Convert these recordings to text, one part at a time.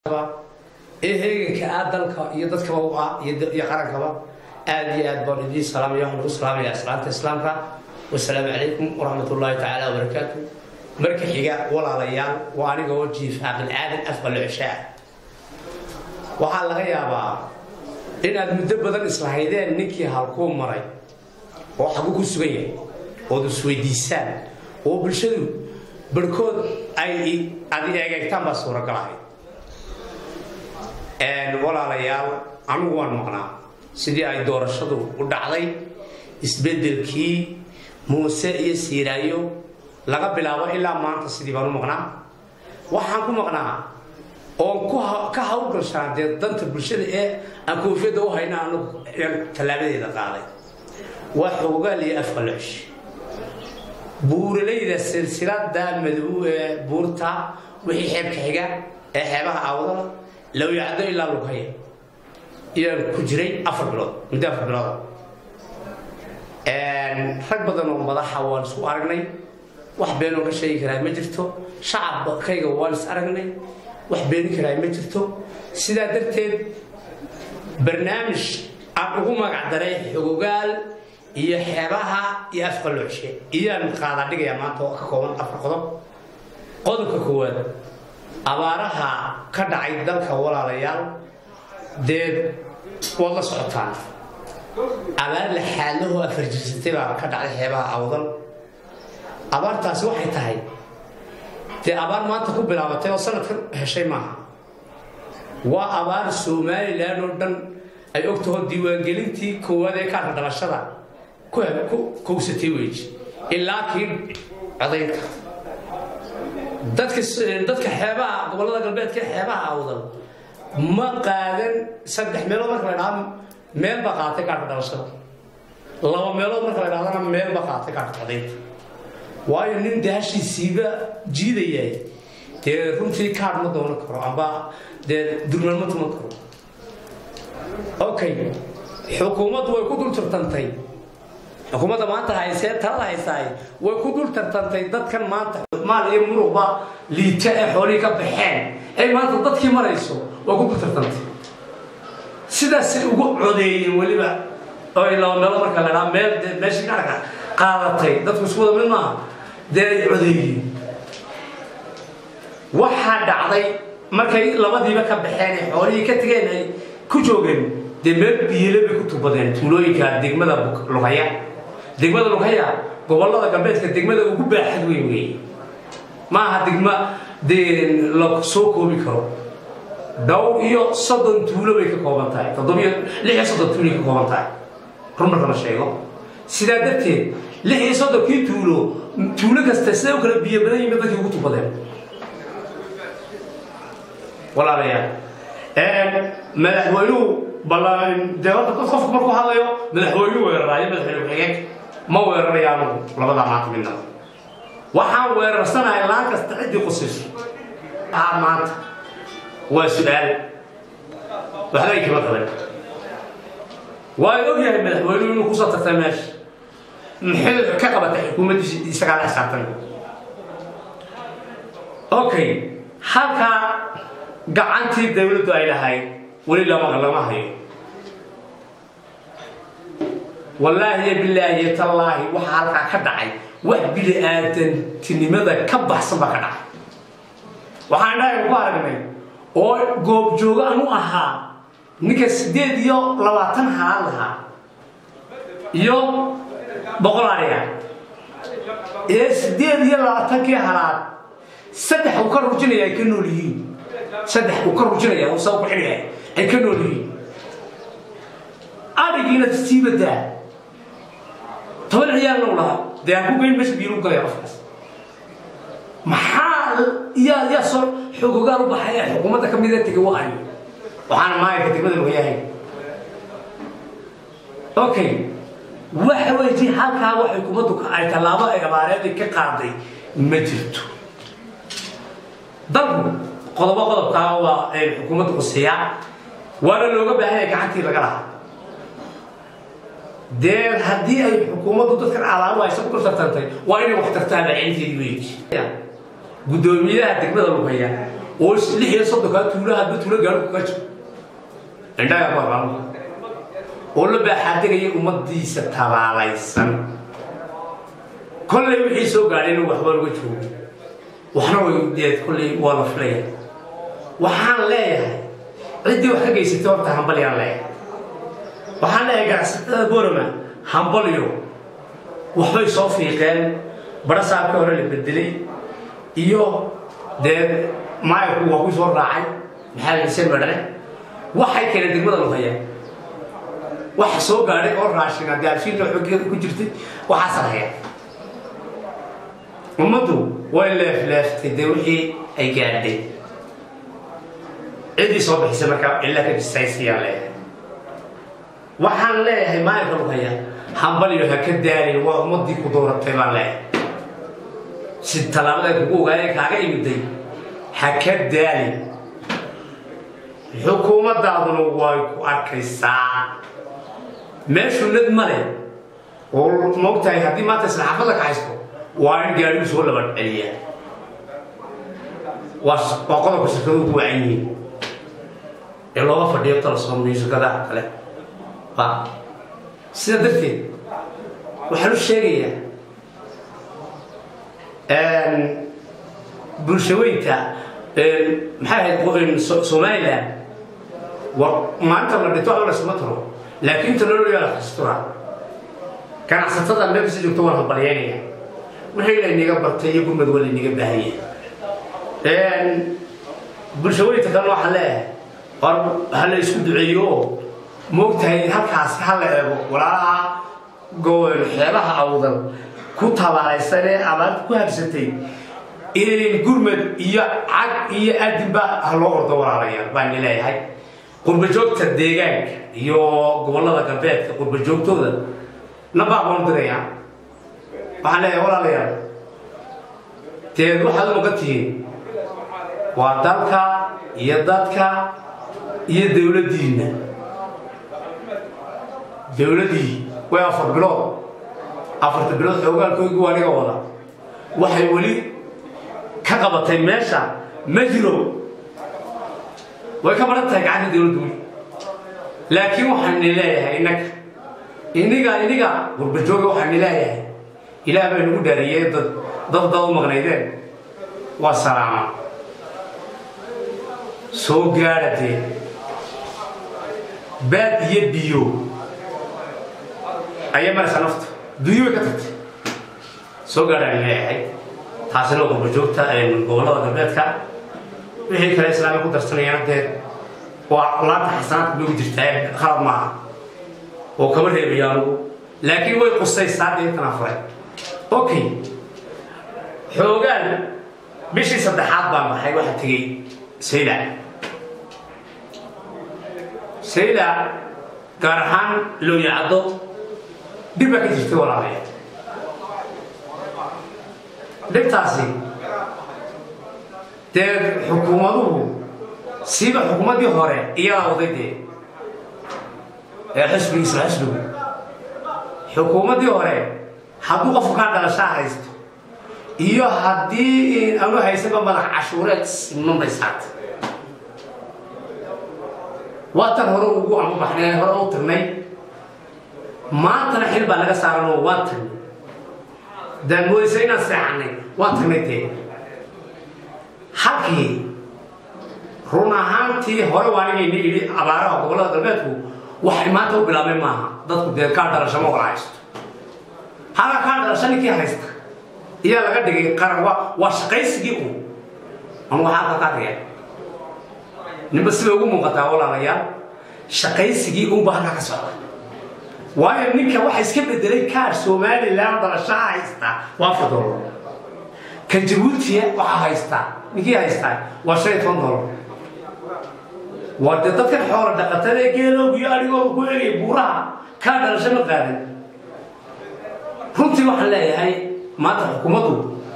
ee heeganka ah dalka iyo dadkaba u ah iyo qarankaba aad iyo aad baan idiin salaamaya waxaan ugu salaamaya islaanta islaamka wasalaamu calaykum waraxmat ullaahi tacaala wabarakaatu marka xiga walaalayaal waa aniga oo jiifa bilaadan afqalo cishaa waxaa laga yaabaa inaad muddo badan islahaydeen ninkii halkuu maray oo xagu ku sugan yahay ood isweydiisaan oo bulshadu barhkood ay ad eegeegtaan baa suuragalahay walaalayaal anigu waan maqnaa sidii ay doorashadu u dhacday isbedelkii muuse iyo siiraayo laga bilaabo ilaa maanta sidii baan u maqnaa waxaan ku maqnaa oon ka hawlgashaa dee danta bulshada ee aan koofiyadda u hayna anagu tallaabadeeda qaaday waa xoogaal iyo afqalosh buuralayda silsilada madow ee buurta wixii xeebka xiga ee xeebaha aawdada lawyacdo ilaa lugaya iyaan ku jiray afar bilood muddo afar bilooda rag badan oo madaxa waan isku aragnay wax beenoo ka sheegi karaa ma jirto shacabkayga waan is aragnay wax beeni karaa ma jirto sidaa darteed barnaamij aan ugu magac daray xogogaal iyo xeebaha iyo afqalocshe iyaan qaadaa dhigayaa maanta oo ka kooban afar qodob qodobka koowaad abaaraha ka dhacay dalka walaalayaal dee waad la socotaan abaar la xaalahoo afarjirsatay baa ka dhacday xeebaha awdal abaartaasi waxay tahay dee abaar maanta ku bilaabatay oo sanadkan heshay maaha waa abaar somalilan oo dhan ay ogtaho diiwaangelintii koowaad ee kaarka dhalashada ku kowsatay weji ilaa kii codaynka dadka dadka xeebaha gobollada galbeedka xeebaha awdal ma qaadan saddex meelood marka la dhaha meel ba qaatay kaarka dhalashada laba meelood marka la dhahdana meel ba qaatay kaarka codaynta waayo nin daashiisiiba jiidayay dee runtii kaar ma doonan karo amba dee durmaan ma tuman karo okay xukuumaddu way ku dul tartantay xukuumadda maanta haysee talada haysaay way ku dul tartantay dadkan maanta maal iyo muruqba liita ee xoolihii ka baxeen ay maanta dadkii marayso way ku dul tartantay sidaasay ugu codeeyeen weliba oo laba meelo marka la dhaha meel dee meeshii kaarka qaadatay dadku isku wada mid maaha dee ay codeeyeen waxaa dhacday markay labadiiba ka baxeen ee xoolihii ka tegeen ay ku joogeen dee meel biyile bay ku tubadeen tuulooyinka degmada lughaya degmada lughaya gobollada galbeedka degmada ugu baaxad weyn weeye maaha degma dee la soo koobi karo dhow iyo soddon tuulo bay ka kooban tahay toddobiyo lix iyo soddon tuulay ka kooban tahay run marka la sheego sidaa darteed lix iyo soddonkii tuulo tuulo kasta siday u kala biyo badan yihiin dadkii ugu tubadeen walaalayaal madaxweynuhu dee horta dad qofku markuu hadlayo madaxweynuhu weeraraayo madaxweyne ku-xigeen ma weeraraya anugu labadaa maanta midna waxaan weerarsanahay laan kasta ciddii qusiso aa maanta waa su-aal waxbay kama qaban waa og yahay madaxweynuhu inuu kusoo tartay meesha maxay ka qabatay xukuumaddiisa isagaa la xisaabtan okay halkaa gacantii dawladdu ay lahayd weli lama lama hayo wallaahi bilaahi tallaahi waxaa halkaa ka dhacay wax bili aadantinimada ka baxsan baa ka dhacay waxaan dhahay ku aragnay oo goobjoogo anu ahaa ninka siddeed iyo labaatan halaad lahaa iyo boqol ariga ee siddeed iyo labaatankii halaad saddex uu ka rujinaya ay ka nool yihiin saddex uu ka rujinaya uu saa ku xidhaya ay ka nool yihiin arigiina sii badaa toban ciyaal low lahaa dee aan ku geyn meesha biilu galaya qofkaas maxaa yaa yaa soo xogogaal u baxay ee xukuumadda ka mida tegay wa ayo waxaana maayarka degmada lagu yahay okay waxa weeye halkaa wax xukuumaddu ay tallaabo ay abaareedii ka qaaday ma jirto dalku qodobo qodobkaa waa ay xukuumaddu quseeyaa waana looga baahan yahay gacantii laga lahaa dee haddii ay xukuumaddu dadkan alaabo aysa ku tartantay waa inay wax tartaan bacinteedii weyi guddoomiyaha degmada lugaya oo lix iyo soddonkaa tuula hadba tuulo gaadhu kaga jiro indhaga barbaamo oo la baaxaadegaya ummadiisa tabaalaysan kollay wixii soo gaadhayna waxba laga joogo waxna way deed kollay waa la filaya waxaan leeyahay ciddii wax ka geysatay horta hambalyaan leeyahay waxaan leeyahay ganacsatada borama hambalyo waxbay soo fiiqeen barasaabkii hore la bedelay iyo dee maayarku waa ku soo raacay maxaa xuseen badhane waxay keeneen degmada luhayaan waxa soo gaadhay oo raashin haddii arshiinna xoggeeda ku jirtay waxaasa haya ummaddu way leefleeftay dee wixii ay gaadhay ciddii soo bixisay markaa illa ka jisaysayaan leeyahay waxaan leeyahay maayarka luhaya hambalyo ha ka daalin waa ummaddii ku dooratay baan leeyahay si tallaabada kugu ogaayeen kaaga imiday ha ka daalin xukuumaddaaduna way ku arkaysaa meeshu nad ma leh oo moogtahay haddii maanta isla xaafadda ka haysto waa in gaadhigu soo laba celiyaa waa waa qodobka shirkaduhu ku wacan yihiin ee looga fadhiyo talasoom iyo shirkadaha kale waa sidaa darteed waxaan u sheegayaa bulshaweynta maxay ahayd somalilan maalinta la dhinto waxba lasuma taro laakiin inta loo yaala xastura ganacsatada meel kasta joogto waan hambalyaynaya wixii laynaga bartay iyo gurmad waa laynaga baahanya bulshaweynta kalena waxaan leeyahay war ha la isku duceeyo oo moogtahay halkaasi ha la eego walaalaha gobol xeebaha awdan ku tabaalaysan ee abaarta ku habsatay gurmad iyo cag iyo adinba ha loo ordo walaalayaal baan leeyahay qurbajoogta deegaanka iyo gobollada galbeedka qurbajoogtooda nabaa baan diraya waxaan leeyahay walaalayaal deed waxaad u maqan tihiin waa dalka iyo dadka iyo dowladdiinna dowladdii way afar bilood afarta bilood xoogaalkooygii waa niga wada waxay weli ka qabatay meesha ma jiro way ka baran tahay gacanta dowladdu weli laakiin waxaan ni leeyahay innaga iniga iniga gurbajooga waxaan ni leeyahay ilaah baa nagu dhaariyey dad dad dad u maqnaydeen waa salaama soo gaadha dee baad iyo biyo ayaa maraysa nafta dunyo way ka tagtay soo gaadhaan leeyahay taasina waa qurbajoogta gobollada galbeedka wixii kale islaamia ku darsanayaan dee waa laanta xasanaadka noogu jirtaa khalad maaha oo kama reebaya anugu laakiin way qusaysaa deetan afre okay xoogaan bishii saddexaad baan baxay waxaa tegey sayla sayla gaar ahaan looyacaddo dhib baa ka jirtay walaalaya dhibtaasi dee xukuumaduhu siiba xukuumaddii hore iyadaa waday dee ee xisbigiisla xisbigu xukuumaddii hore hadduu qofku kaa dhalashaa haysto iyo haddii anu haysanba madax cashuureed siman bay saartay waa tan hore ugu amabaxnay hore u tirnay maantana xil baa laga saaranoo waan tagnay daan moodaysa inaan seexanay waan tagnay dee halkii run ahaantii hore waa inayna idhi abaaraha gobollada galbeedku waxay maanta u bilaabeen maaha dadku dee kaa dhalasho ma wala haysto halka kaa dhalasho ninkii haysta iyaa laga dhigay qaran waa waa shaqaysigii un anu waxaa halka ka riya ninba sibay ugu muuqataa walaalayaal shaqaysigii unba halkaa ka socda waayo ninka waxa iska bedelay kaar somalilan dhalashaha haysta waa afar dolar ka jabuutiya waxaa haystaa ninkii haystaa waa shan iyo toban dolar waa dee dadkan xoola dhaqatada ee geeloogu iyo arigooga ku egaya buuraha kaa dhalasho ma qaadan runtii waxaan leeyahay maanta xukuumaddu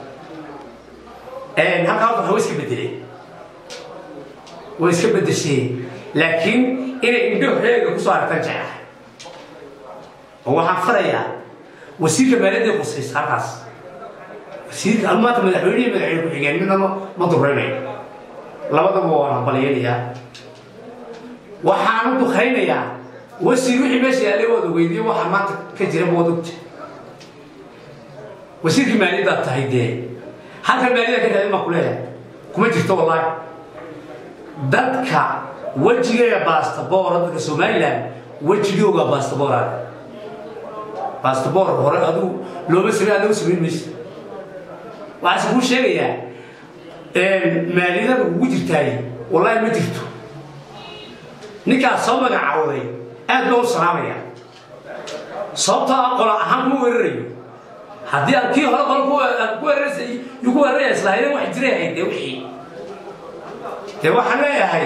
halkaa horta waxa way iska bedeleen way iska bedesheen laakiin inay indho heega kusoo aragtaan jeclahay oo waxaan farayaa wasiirka maaliyadda qusaysa halkaas wasiirka anu maanta madaxweynihi madaxweyne ku-xigeen midna ma duraynayo labadaba waan hambalyaynayaa waxaan u dukhaynayaa wasiir wixii meesha yaallay waad ogeydiye waxa maanta ka jira waad ogta wasiirkii maaliyaddaad tahay dee halkan maaliyadda ka tahay maa ku leeyahay kuma jirto wallaahi dadka wejigeega bastaboor dadka somalilan wejigooga bastabooraaga bastaboor hore adigu looma samey aad loo samayn mayso waxaase kuu sheegayaa maaliyadada ugu jirtaay wallaahi ma jirto ninkaas soo magacawday aad baa u salaamaya sababtoo ah qola ahaan kuma weerarayo haddii aad kii hore qol ku weeraraysay yuu ku weeraraya islaahayden wax jiray ahayd dee wixii dee waxaan leeyahay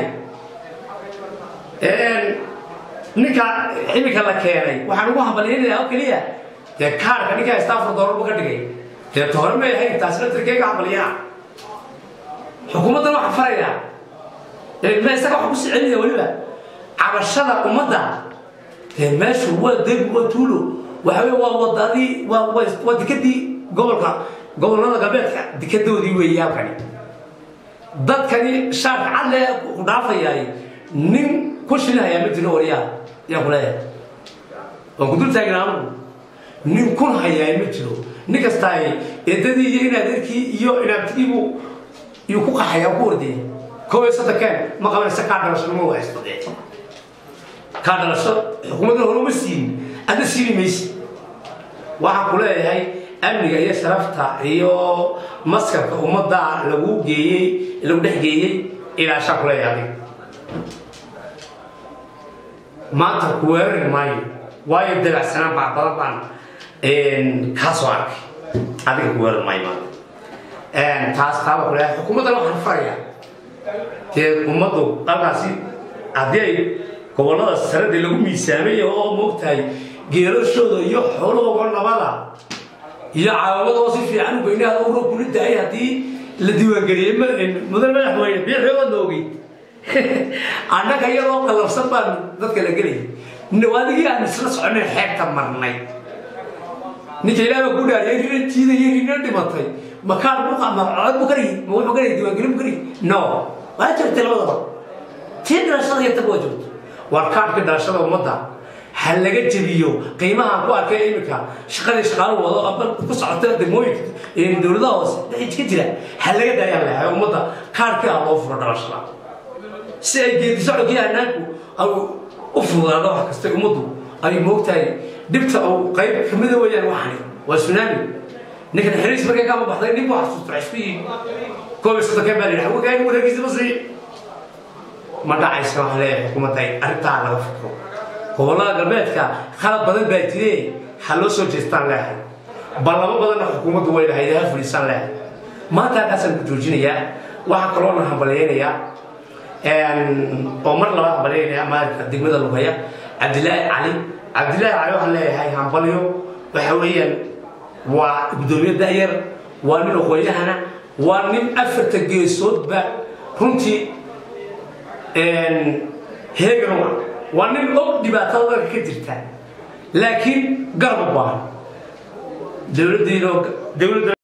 ninka ximika la keenay waxaan ugu hambalyaynayaa oo keliya dee kaarka ninkaa stafford doorarbu ka dhigay dee ta hore may ahayn taasina tirkeega hambalyana xukuumaddan waxaa farayaa ma isaga wax ku sii celinaya weliba cabashada ummadda dee meeshu waa deg waa tuulo waxa wey waa wadadii waa waa dekadii gobolka gobollada galbeedka dekadoodii weeye halkani dadkani shaarka cadle ku dhaafayaay nin ku shilhayaa ma jiro waryaa yaa ku leeyahay waan ku dul taagnaamu nin kun hayaa ma jiro nin kastaay eedadii iyo inaadeerkii iyo inaabtigiibu iyuu ku qaxayaa ku ordaya kow iyo soddonkeen ma qabanaysa kaa dhalasho ma haysto dee kaa dhalasho xukuumaddan hore uma siin adna siini maysi waxaan ku leeyahay amniga iyo sharafta iyo maskarka ummadda lagu geeyey lagu dhex geeyey ilaashaan ku leeyahay adiga maanta ku weerari maayo waayo dabacsanaan baa badan baan kaa soo arkay adiga ku weerari maayo maanta taas taaba ku leeyahay xukuumaddan waxaan farayaa dee ummaddu halkaasi haddii ay gobollada sarade lagu miisaamay oo moogtahay geerashooda iyo xoolahooga nabada iyo caawamadoo si fiican u geynaha u roobkuna daayay haddii la diiwaangeliyey mudan madaxweyne biixooga noogay annaga iyadoo qalabsan baan dadka la gelayay adigii aan isla soconay xeebta marnay ninka ilaaba ku dhaariyay rina jiidayay rina dhimatay makaan buqamacod bu kariyi ma wuxuu karayay diiwaangelin bu kariyi no waa jirtay labadaba tii dhalashada iyo tag waa joogto waa kaadhka dhalashada ummadda ha laga jebiyo qiimahaan ku arkay iminka shaqadii shaqaalo wado aba ku socota degmooyinka dowladaha hoose wixii ka jira ha laga daayaan leeyahay ummadda kaadhkii ah loo furo dhalashada si ay geedi socodkii hanaanku u fududaado wax kasta ummaddu ay moogtahay dhibta uu qayb kamida weeyaan waxani waa tsunami ninkan xiriis markay kama baxday nin buu xasuusta isku yii koob iyo soddonkeen baa la yidhaha wagaani wareegiisa ma sii ma dhacaysa waxaan leeyahay xukuumadda arrintaa laga fikro gobollada galbeedka khalad badan baa jire ha loo soo jeestaan leehay ballamo badanna xukuumaddu way lahayd ha fulisaan leehay maanta halkaasaan ku joojinayaa waxaa kaloona hambalyaynayaa oo mar laba hambalyaynaya maalka degmada lugaya cabdilaahi cali cabdilaahi cali waxaan leeyahay hambalyo waxa weeyaan waa guddoomiye da'yar waa nin aqoonyahana waa nin afarta geesoodba runtii heeganoa waa nin og dhibaatada dalka ka jirta laakiin garab u baahan dowladdiino dowladda